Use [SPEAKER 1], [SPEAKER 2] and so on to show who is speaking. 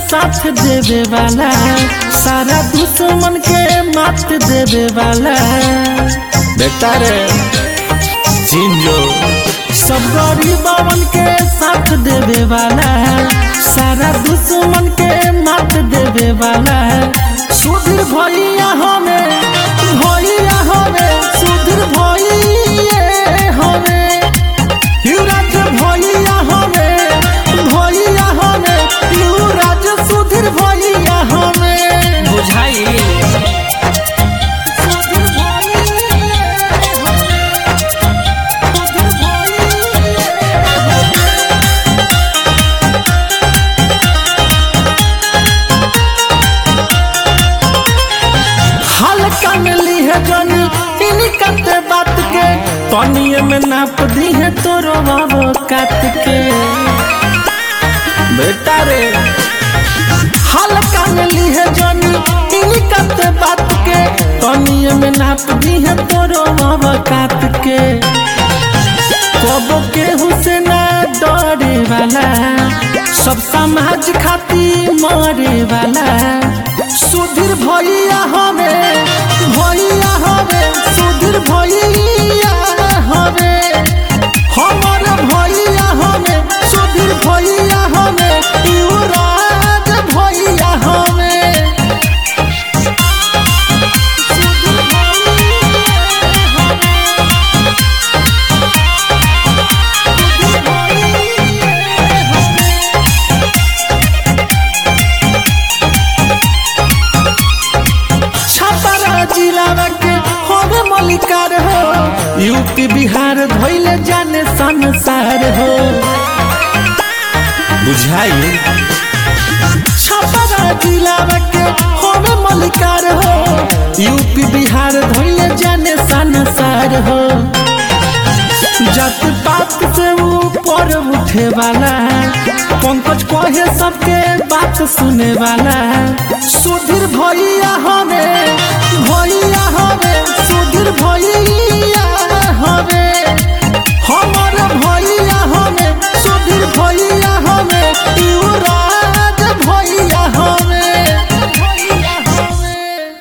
[SPEAKER 1] साथ देवे वाला सारा दुश्मन के मात देवे वाला बेटा रे जिंजो सब गरीबन के साथ देवे वाला सारा दुश्मन के मात देवे वाला सुधीर भैया हमें भैया हमें सुधीर भैया हमें युवराज भैया हमें भैया हमें युवराज सुधीर भैया हमें
[SPEAKER 2] बुझाई
[SPEAKER 1] सुधीर भैया हमें सुधीर भैया हल्का में ली है जानी इन्हीं करते बात के पानिए में नाप दी है तोरो बाबो काट के बेटा रे हल्का में ली है जानी इन्हीं करते बात के पानिए में नाप दी है तोरो बाबो काट के कबो के हुसैना डरे वाला सब समाज खाती मरे वाला सुधीर भैया हमें भैया हमें सुधीर भैया हमें हमर भैया हमें सुधीर भैया हमें युवराज भैया हमें सुधीर भैया हमें छपरा जिला के होवे मलिकार हो यूपी बिहार धोइले जाने संसार हो बुझाई छपरा जिला के होवे मलिकार हो यूपी बिहार धोइले जाने संसार हो जात पात से ऊपर उठे वाला है पंकज कहे सबके बात सुने वाला है सुधीर भैया हमें